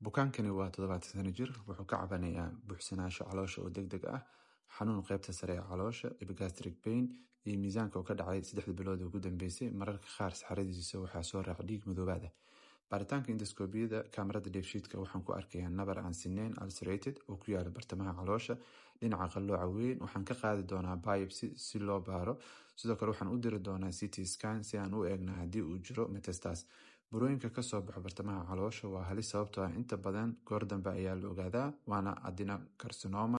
Bukaankani waa todobatan sano jir wuxuu ka cabanayaa buuxsanaansho caloosha oo degdeg ah xanuun qaybta sare ee caloosha epigastric pain iyo miisaanka oo ka dhacay saddexdii bilood ee ugu dambeysay mararka qaar saxaradiisa waxaa soo raaca dhiig madoobaad ah baaritaanka endoskopiyada kaamarada dheefshiidka waxaan ku arkayaa nabar aan sinnayn ulcerated oo ku yaala bartamaha caloosha dhinaca qallooca weyn waxaan ka qaadi doonaa biopsy si loo baaro sidoo kale waxaan u diri doonaa ct scan si aan u eegno haddii uu jiro metastas burooyinka kasoo baxo bartamaha caloosha waa halis sababtoo ah inta badan goor dambe ayaa la ogaadaa waana adenocarcinoma